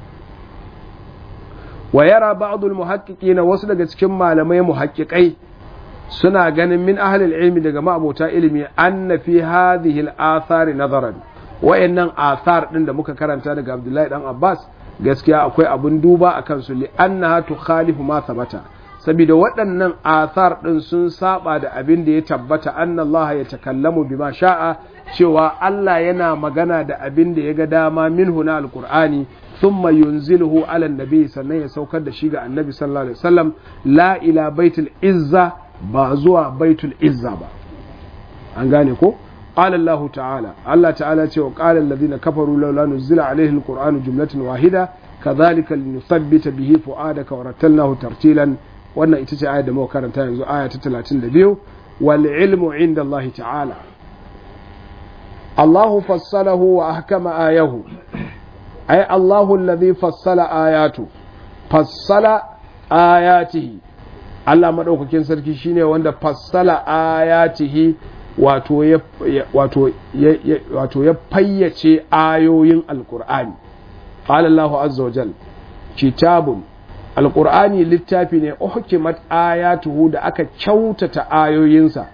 ويرى بعض المحققين وصل كما لم محققي suna ganin min ahlil ilmi daga ma'abota ilimi anna fi hadhihi al-athari nazaran wayannan athar din da muka karanta daga Abdullahi dan Abbas gaskiya akwai abun duba akan su li annaha tukhalifu ma thabata saboda waɗannan athar ɗin sun saba da abin da ya tabbata anna Allah ya takallamu bima sha'a cewa Allah yana magana da abin da ya ga dama minhu na alqur'ani thumma yunziluhu ala nabi sannan ya saukar da shi ga annabi sallallahu alaihi wasallam la ila baitul izza ba zuwa baitul izza ba an gane ko قال الله تعالى الله تعالى وقال الذين كفروا لولا نزل عليه القرآن جملة واحدة كذلك لنثبت به فؤادك ورتلناه ترتيلا wannan ita ce ayar da muka karanta yanzu aya ta 32 wal ilmu inda Allah ta'ala Allahu fassalahu wa ahkama ayahu ay Allahu alladhi fassala ayatu fassala ayatihi Allah madaukakin sarki shine wanda fassala ayatihi wato ya wato ya wato ya fayyace ayoyin alqur'ani qala Allahu azza wa jalla kitabun alƙur'ani littafi ne uhkimat ayatuhu da aka kyautata ayoyinsa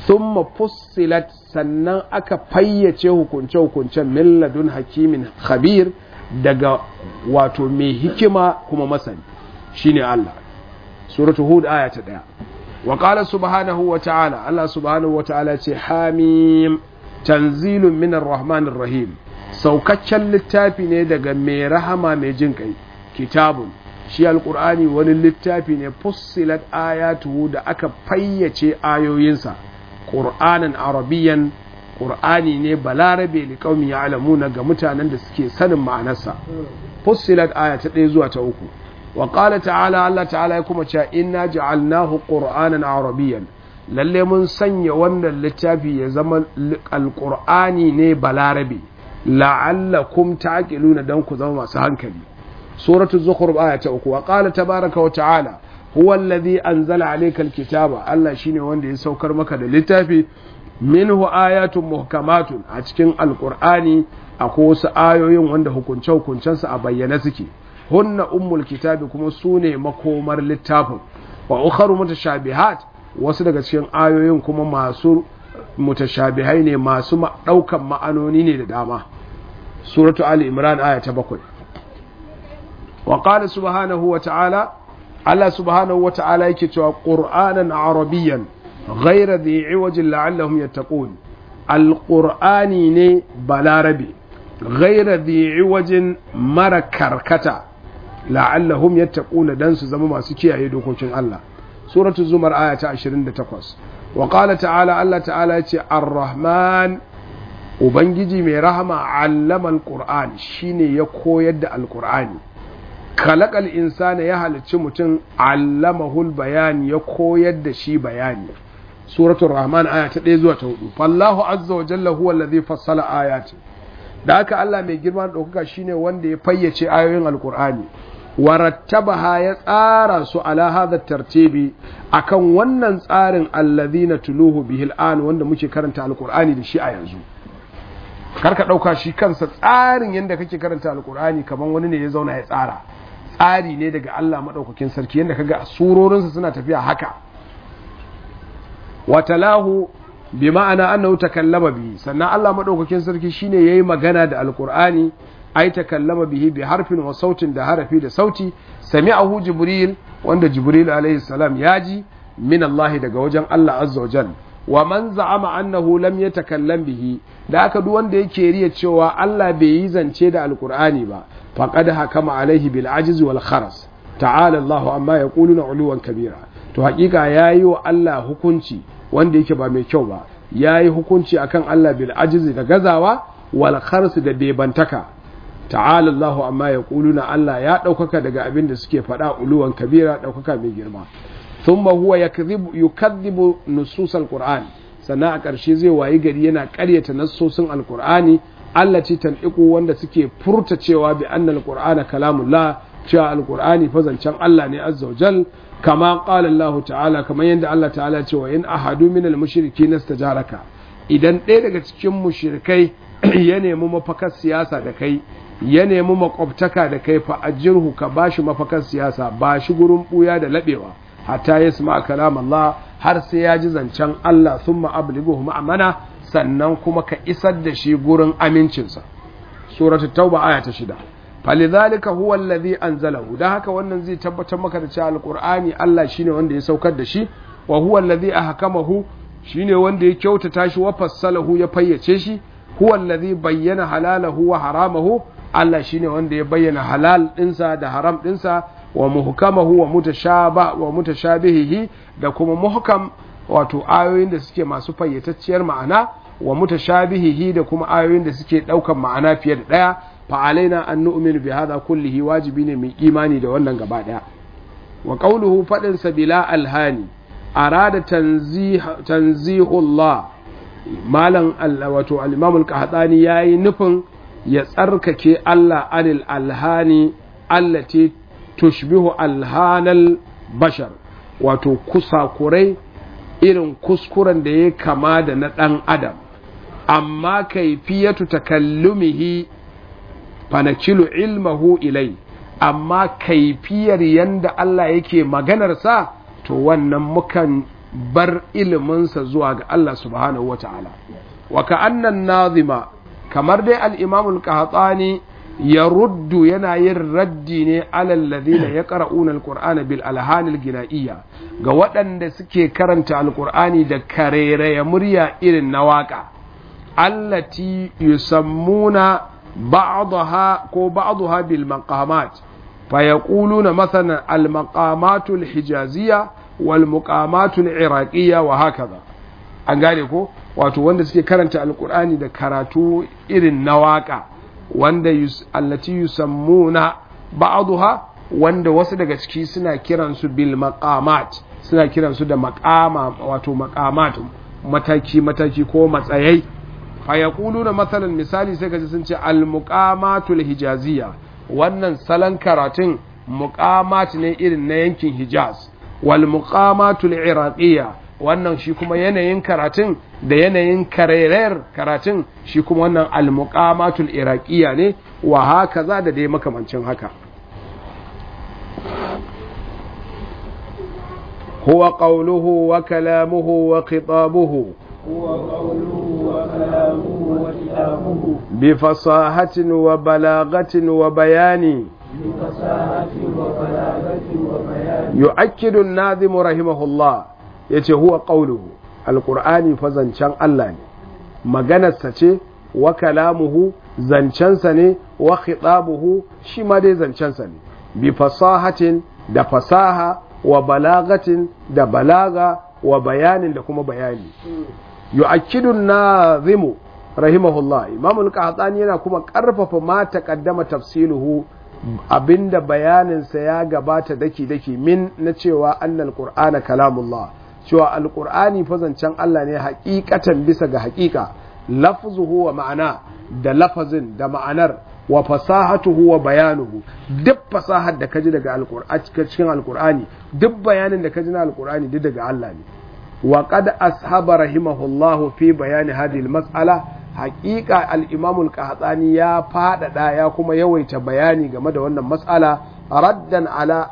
thumma fussilat sannan aka fayyace hukunce hukuncen min ladun hakimin khabir daga wato mai hikima kuma masani shine Allah suratul hud aya ta 1 wa qala subhanahu wa ta'ala Allah subhanahu wa ta'ala ce hamim tanzilun minar rahmanir rahim saukaccen littafi ne daga mai rahama mai jin kai kitabun shi alkur'ani wani littafi ne fussilat ayatuhu da aka fayyace ayoyinsa ƙur'anin arabiyan ƙur'ani ne balarabe li qaumi ya'lamuna ga mutanen da suke sanin ma'anarsa fussilat aya ta ɗaya zuwa ta uku wa qala ta'ala Allah ta'ala ya kuma cewa inna ja'alnahu qur'anan arabiyan lalle mun sanya wannan littafi ya zama alqur'ani ne balarabe la'allakum ta'qiluna dan ku zama masu hankali suratul zukhruf aya ta uku wa qala tabaraka wa ta'ala huwa alladhi anzala alayka alkitaba Allah shine wanda ya saukar maka da littafi minhu ayatun muhkamatun a cikin alqur'ani akwai wasu ayoyin wanda hukunce hukuncensu a bayyane suke hunna ummul kitabi kuma sune makomar littafin wa ukharu mutashabihat wasu daga cikin ayoyin kuma masu mutashabihai ne masu daukan ma'anoni ne da dama suratu ali imran aya ta bakwai wa qala subhanahu wa ta'ala Allah subhanahu wa ta'ala yake cewa qur'anan arabiyyan ghayra dhi iwajin la'allahum yattaqun alqur'ani ne balarabi ghayra dhi iwajin mara karkata la'allahum yattaquna dan su zama masu kiyaye dokokin Allah suratul zumar aya ta 28 wa qala ta'ala Allah ta'ala yace ar-rahman ubangiji mai rahama allama al-qur'an shine ya koyar da al-qur'ani khalaqal insana ya halicci mutum allamahul bayan ya koyar da shi bayani suratul rahman aya ta 1 zuwa ta 4 fallahu azza wa jalla huwa allazi fassala ayati da haka Allah mai girma da ɗaukaka shine wanda ya fayyace ayoyin alkur'ani warattabaha ya tsara su ala hadha tartibi akan wannan tsarin allazina tuluhu bihil an wanda muke karanta alkur'ani da shi a yanzu karka ɗauka shi kansa tsarin yadda kake karanta alkur'ani kamar wani ne ya zauna ya tsara tsari ne daga Allah maɗaukakin sarki yadda kaga surorinsa suna tafiya haka watalahu bi ma'ana annahu takallama bihi sannan Allah madaukakin sarki shine yayi magana da alqur'ani ai takallama bihi bi harfin wa sautin da harafi da sauti sami'ahu jibril wanda jibril alaihi salam yaji min Allah daga wajen Allah azza wa jal wa man za'ama annahu lam yatakallam bihi da aka duk wanda yake riya cewa Allah bai yi zance da alqur'ani ba faqad hakama alaihi bil ajiz wal kharas ta'ala Allah amma yaquluna uluwan kabira to hakika yayi wa Allah hukunci wanda yake ba mai kyau ba ya yi hukunci akan Allah bil ajizi da gazawa wal kharsu da bebantaka ta'ala Allahu amma ya na Allah ya ɗaukaka daga abin da suke faɗa uluwan kabira ɗaukaka mai girma thumma huwa yakdhibu yukadhibu nusus alquran sannan a ƙarshe zai wayi gari yana ƙaryata nassosin alqur'ani allati tan'iqu wanda suke furta cewa bi anna alqur'ana kalamullah cewa alqur'ani fa zancen Allah ne azza wajal kama qala Allah ta'ala kamar yadda Allah ta'ala ce wa in ahadu min al-mushriki nastajaraka idan ɗaya daga cikin mushrikai ya nemi mafakar siyasa da kai ya nemi makwabtaka da kai fa ajirhu ka bashi mafakar siyasa ba shi gurin buya da labewa hatta yasma kalam Allah har sai ya ji zancen Allah thumma ablighuhu ma'amana sannan kuma ka isar da shi gurin amincinsa suratul tauba aya ta shida falidhalika huwa alladhi anzalahu dan haka wannan zai tabbatar maka da cewa alqur'ani Allah shine wanda ya saukar da shi wa huwa alladhi ahkamahu shine wanda ya kyautata shi wa fassalahu ya fayyace shi huwa alladhi bayyana halalahu wa haramahu Allah shine wanda ya bayyana halal dinsa da haram dinsa wa muhkamahu wa mutashaba wa mutashabihihi da kuma muhkam wato ayoyin da suke masu fayyatacciyar ma'ana wa mutashabihihi da kuma ayoyin da suke daukan ma'ana fiye da daya fa alaina an nu'minu bi hadha kullihi wajibi ne mai imani da wannan gaba daya wa qawluhu fadin sabila alhani arada tanzih tanzihullah malam wato al-imam al-qahtani yayi nufin ya tsarkake Allah anil alhani allati tushbihu alhanal bashar wato kusakurai irin kuskuren da ya kama da na ɗan adam amma kaifiyatu takallumihi fanakilu ilmahu ilai amma kaifiyar yanda Allah yake maganarsa to wannan mukan bar iliminsa zuwa ga Allah subhanahu wa ta'ala wa ka'annan nazima kamar dai al'imamul qahtani ya ruddu yana yin raddi ne alal ladina ya qara'una alqur'ana bil alhanil gina'iyya ga waɗanda suke karanta alqur'ani da kareraya murya irin na waka allati yusammuna ba'daha ko ba'daha bil maqamat fa yaquluna mathalan al maqamatul hijaziyya wal muqamatul iraqiyya wa hakaza an gane ko wato wanda suke karanta alqur'ani da karatu irin na waka wanda allati yusammuna ba'daha wanda wasu daga ciki suna kiransu bil maqamat suna kiransu da maqama wato maqamat mataki mataki ko matsayai fa yaquluna masalan misali sai kaji sun ce al muqamatul hijaziyya wannan salon karatun muqamat ne irin na yankin hijaz wal muqamatul iraqiyya wannan shi kuma yanayin karatun da yanayin karerer karatun shi kuma wannan al-muqamatul iraqiyya ne wa haka za da dai makamancin haka huwa qawluhu wa kalamuhu wa khitabuhu هو قوله وكلامه وكتابه بفصاحة وبلاغة وبيان بفصاحة وبلاغة وبيان يؤكد الناظم رحمه الله yace huwa qawluhu alqur'ani fa zancen Allah ne maganarsa ce wa kalamuhu zancensa ne wa khitabuhu shi ma dai zancensa ne bi fasahatin da fasaha wa balagatin da balaga wa bayanin da kuma bayani yu'akkidu nazimu rahimahullah imam al-qahtani yana kuma karfafa ma taqaddama tafsiluhu abinda bayaninsa ya gabata daki daki min na cewa annal qur'ana kalamullah cewa alqur'ani fa zancen Allah ne haƙiƙatan bisa ga haƙiƙa lafzuhu wa ma'ana da lafazin da ma'anar wa fasahatuhu wa bayanuhu duk fasahar da kaji daga alqur'ani cikin alqur'ani duk bayanin da kaji na alqur'ani duk daga Allah ne wa qad ashaba rahimahullahu fi bayani hadhihi almas'ala haqiqa al-imam al-qahtani ya fadada ya kuma yawaita bayani game da wannan mas'ala raddan ala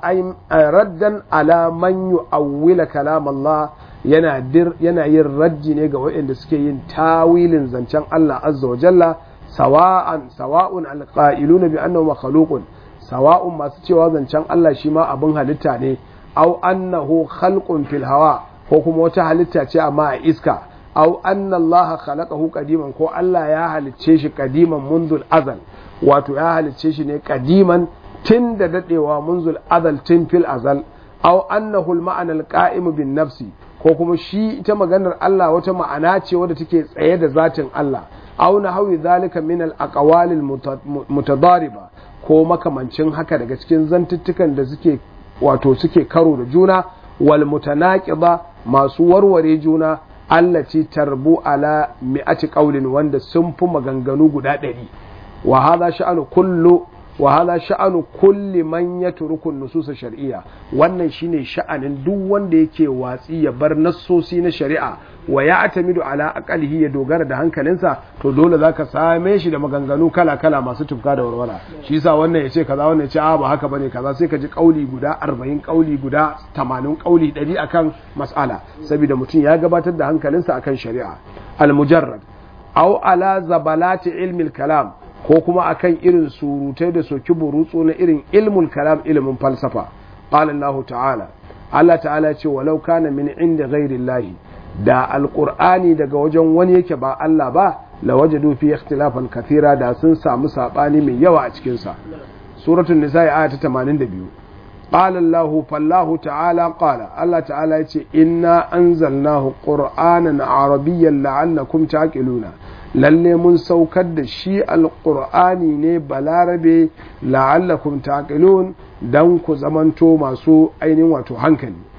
raddan ala man yu'awwila kalam Allah yana dir yana yin raddi ne ga waɗanda suke yin tawilin zancen Allah azza wa jalla sawa'an sawa'un alqa'iluna bi annahu makhluqun sawa'un masu cewa zancen Allah shi ma abin halitta ne aw annahu khalqun fil hawa ko kuma wata halitta ce amma a iska aw anna Allah khalaqahu qadiman ko Allah ya halicce shi qadiman munzul azal wato ya halicce shi ne qadiman tun da dadewa munzul azal tun fil azal aw annahu al-ma'ana al-qa'im bin nafsi ko kuma shi ita maganar Allah wata ma'ana ce wadda take tsaye da zatin Allah aw na hawi zalika min al-aqwal al-mutadariba ko makamancin haka daga cikin zantuttukan da suke wato suke karo da juna wal mutanaqiba masu warware juna allati tarbu ala mi'ati qawlin wanda sun fi maganganu guda ɗari wa hadha sha'anu kullu wa hadha sha'anu kulli man yatruku nusus shar'iyya wannan shine sha'anin duk wanda yake watsi ya bar nassosi na shari'a wa ya atamidu ala aqalihi ya dogara da hankalinsa to dole zaka same shi da maganganu kala kala masu tufka da warwara shi yasa wannan yace kaza wannan yace a ba haka bane kaza sai ka ji kauli guda 40 kauli guda 80 kauli 100 akan mas'ala saboda mutum ya gabatar da hankalinsa akan shari'a al mujarrad aw ala zabalati ilmi kalam ko kuma akan irin surutai da soki burutsu na irin ilmul kalam ilimin falsafa qala Allah ta'ala Allah ta'ala ya ce walau kana min inda ghairi da alqur'ani daga wajen wani yake ba Allah ba la wajadu fi ikhtilafan kathira da sun samu sabani mai yawa a cikin sa suratul nisa aya ta 82 qala Allah fallahu ta'ala qala Allah ta'ala ya ce inna anzalnahu qur'anan arabiyyan la'allakum taqiluna lalle mun saukar da shi alƙur'ani ne balarabe la'allakum taqilun dan ku zamanto masu ainihin wato hankali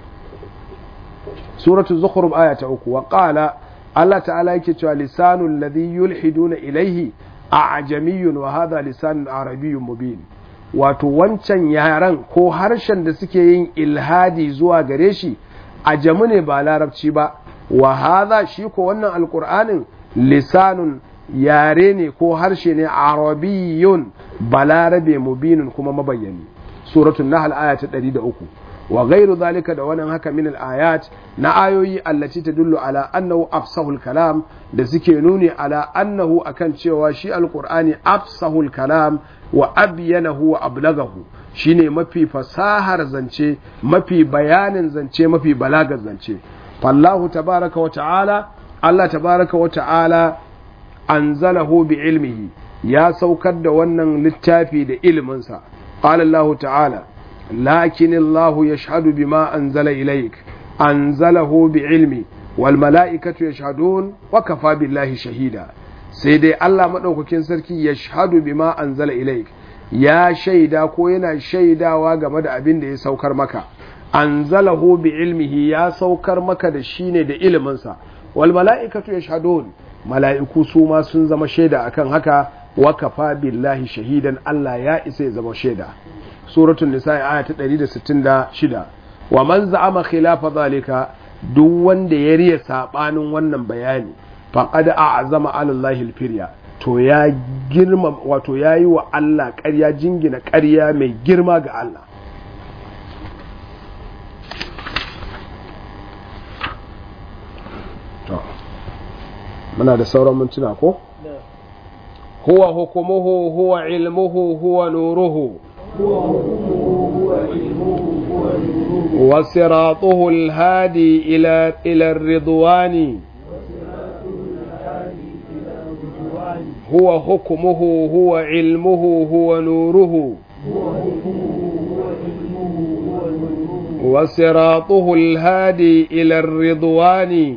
suratul zukhruf aya ta uku wa qala Allah ta'ala yake cewa lisanul ladhi yulhiduna ilayhi a'jamiyyun wa hadha lisanun arabiyyun mubin wato wancan yaran ko harshen da suke yin ilhadi zuwa gare shi ajamu ne ba larabci ba wa hadha shi ko wannan alqur'anin lisanun yare ne ko harshe ne arabiyun balarabe mubinun kuma mabayyani suratul nahl aya ta 103 wa ghairu zalika da wannan haka min al-ayat na ayoyi allati tadullu ala annahu afsahul kalam da suke nuni ala annahu akan cewa shi alqur'ani afsahul kalam wa abyanahu wa ablagahu shine mafi fasahar zance mafi bayanin zance mafi balagar zance fallahu tabaraka wa ta'ala Allah tabaraka wa ta'ala anzalahu bi ilmihi ya saukar da wannan littafi da ilminsa qala Allah ta'ala lakin Allah yashhadu bima anzala ilayk anzalahu bi ilmi wal mala'ikatu yashhadun wa kafa billahi shahida sai dai Allah madaukakin sarki yashhadu bima anzala ilayk ya shaida ko yana shaidawa game da abin da ya saukar maka anzalahu bi ilmihi ya saukar maka da shi ne da iliminsa wal mala'ikatu yashhadun mala'iku su ma sun zama shaida akan haka wa kafa billahi shahidan Allah ya isa ya zama shaida suratul nisa aya ta 166 wa man za'ama khilafa zalika duk wanda ya riya sabanin wannan bayani faqad a'zama ala Allahi al-firya to ya girma wato yayi wa Allah ƙarya jingina ƙarya mai girma ga Allah muna da sauran mintuna ko huwa hukumuhu huwa ilmuhu huwa nuruhu وصراطه الهادي إلى إلى الرضوان هو حكمه هو علمه هو نوره وصراطه الهادي إلى الرضوان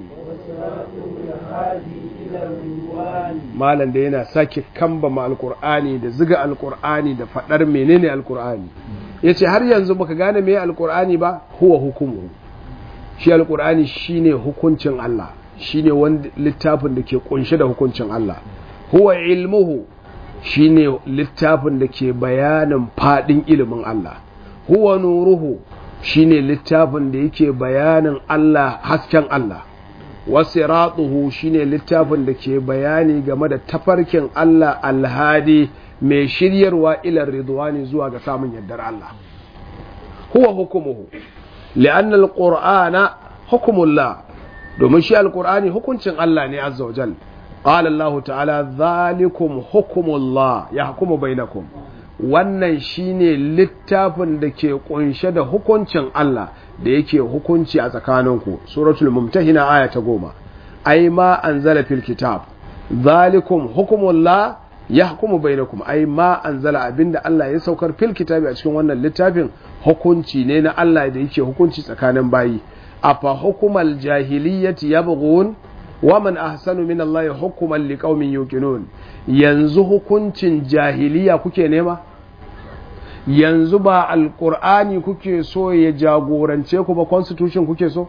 malam da yana sake kambama alkur'ani da ziga alkur'ani da faɗar menene alkur'ani ya ce har yanzu baka gane me alkur'ani ba huwa hukumu shi alkur'ani shine hukuncin Allah shine wanda littafin da ke kunshe da hukuncin Allah huwa ilmuhu shine littafin da ke bayanin fadin ilimin Allah huwa nuruhu shine littafin da yake bayanin Allah hasken Allah wasiratuhu shine littafin da ke bayani game da tafarkin Allah alhadi mai shiryarwa ilar ridwani zuwa ga samun yardar Allah huwa hukumuhu li'anna alqur'ana hukumullah domin shi alqur'ani hukuncin Allah ne azza wajal qala Allah ta'ala zalikum hukumullah yahkumu bainakum wannan shine littafin da ke kunshe da hukuncin Allah da yake hukunci a tsakaninku suratul mumtahina aya ta goma ai ma anzala fil kitab zalikum hukumullah yahkumu bainakum ai ma anzala abinda Allah ya saukar fil kitabi a cikin wannan littafin hukunci ne na Allah da yake hukunci tsakanin bayi afa hukumal jahiliyyati yabghun wa man ahsanu min Allah hukuman liqaumin yuqinun yanzu hukuncin jahiliya kuke nema yanzu ba alkur'ani kuke so ya jagorance ku ba constitution kuke so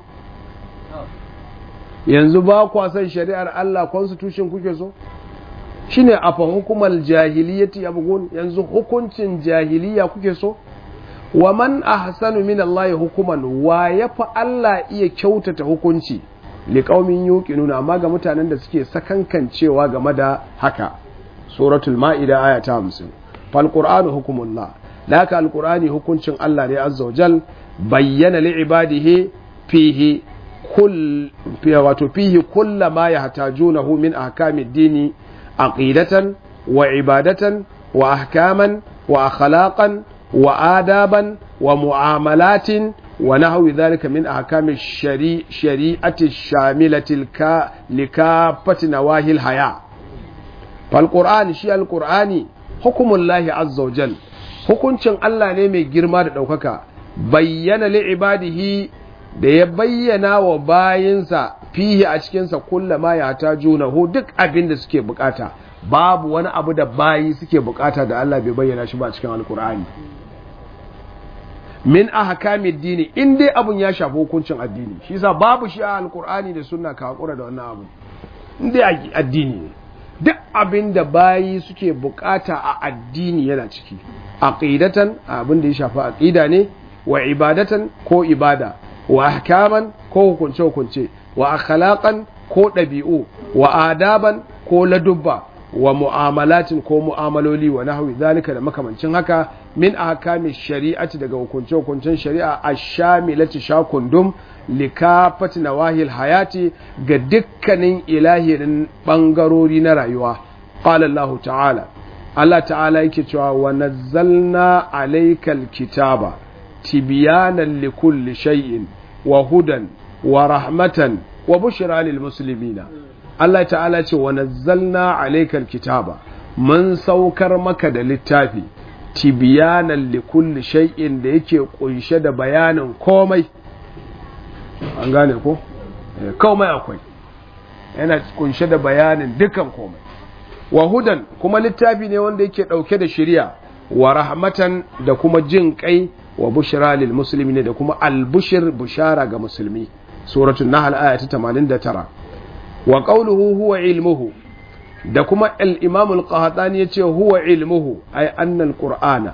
yanzu ba kwa son shari'ar Allah constitution kuke so shine afa hukumar jahiliyyati yabghun yanzu hukuncin jahiliya kuke so wa man ahsanu min Allah hukuman wa yafi Allah iya kyautata hukunci liqaumin yuqinuna amma ga mutanen da suke sakankancewa game da haka suratul ma'ida aya ta 50 fal qur'anu hukumullah da haka alkur'ani hukuncin Allah ne azza wajal bayyana li ibadihi fihi kull wato fihi kulla ma yahtajunahu min ahkami dini aqidatan wa ibadatan wa ahkaman wa akhlaqan wa adaban wa muamalatin wa nahwi dhalika min ahkami shari'ati shamilati likafati nawahil haya fal qur'ani shi alqur'ani hukumullahi azza wajal hukuncin Allah ne mai girma da ɗaukaka bayyana li'ibadihi da ya bayyana wa bayinsa fihi a cikinsa kulla ma ya ta junahu duk abin da suke bukata babu wani abu da bayi suke bukata da Allah bai bayyana shi ba cikin alkur'ani min ahkamid dini in dai abun ya shafi hukuncin addini shi yasa babu shi a alkur'ani da sunna ka hakura da wannan abu in dai addini ne duk abin da bayi suke bukata a addini yana ciki aqidatan abin da ya shafi aqida ne wa ibadatan ko ibada wa ahkaman ko hukunce hukunce wa akhlaqan ko ɗabi'u wa adaban ko ladubba wa mu'amalatin ko mu'amaloli wa nahwi zalika da makamancin haka min ahkami shari'ati daga hukunce-hukuncen shari'a ash-shamilati shakundum likafati nawahil hayati ga dukkanin ilahirin bangarori na rayuwa qala Allah ta'ala Allah ta'ala yake cewa wa nazzalna alaykal kitaba tibyanan likulli shay'in wa hudan wa rahmatan wa bushra lil muslimina Allah ta'ala ce wa nazzalna alaykal kitaba mun saukar maka da littafi tibyanan likulli shay'in da yake kunshe da bayanin komai an gane ko komai akwai yana kunshe da bayanin dukan komai wa hudan kuma littafi ne wanda yake dauke da shari'a wa rahmatan da kuma jin kai wa bushra lil muslimin da kuma albushir bushara ga musulmi suratul nahl aya ta 89 wa qawluhu huwa ilmuhu da kuma al-imam al-qahtani yace huwa ilmuhu ay anna al-qur'ana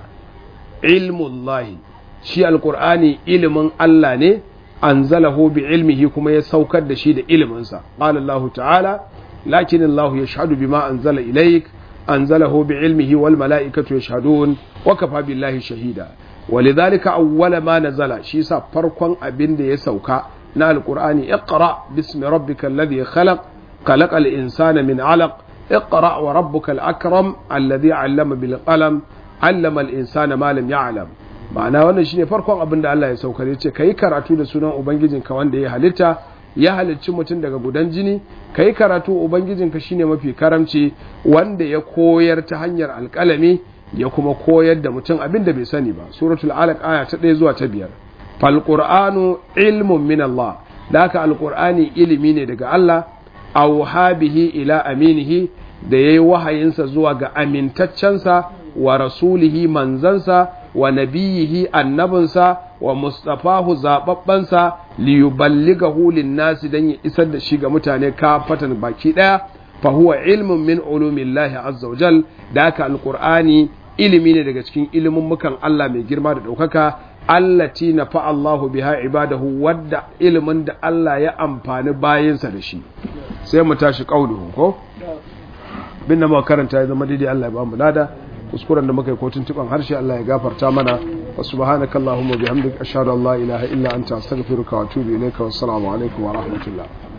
ilmullahi shi al-qur'ani ilmin Allah ne anzalahu bi ilmihi kuma ya saukar da shi da iliminsa qala Allah ta'ala lakin Allah yashhadu bima anzala ilayk anzalahu bi ilmihi wal mala'ikatu yashhadun wa kafa billahi shahida walidhalika awwala ma nazala shi sa farkon abin da ya sauka na alqur'ani iqra bismi rabbikal ladhi khalaq khalaqal insana min 'alaq اقرأ وربك الأكرم الذي علم بالقلم علم الإنسان ما لم يعلم ma'ana wannan shine farkon abin da Allah ya saukar ya ce ka yi karatu da sunan ubangijinka wanda ya halitta ya halicci mutum daga gudan jini ka yi karatu ubangijinka shine mafi karamci wanda ya koyar ta hanyar alƙalami ya kuma koyar da mutum abin da bai sani ba suratul alaq aya ta 1 zuwa ta 5 fal qur'anu ilmun min Allah da haka alqur'ani ilimi ne daga Allah aw bihi ila aminihi da yayi wahayinsa zuwa ga amintaccensa wa rasulihi manzansa wa nabiyihi annabinsa wa mustafahu zababbansa li yuballighahu lin-nasi dan ya isar da shi ga mutane kafatan baki daya fa huwa ilmun min ulumillahi azza wa jal da haka alqur'ani ilimi ne daga cikin ilimin mukan Allah mai girma da daukaka allati nafa Allahu biha ibadahu wadda ilimin da Allah ya amfani bayinsa da shi sai mu tashi kauluhu ko bin da muka karanta ya zama daidai Allah ya ba mu lada kuskuren da muka yi kotun tuban harshe Allah ya gafarta mana wa subhanaka allahumma bihamdika ashhadu an la ilaha illa anta astaghfiruka wa atubu ilayka wa assalamu alaikum wa rahmatullah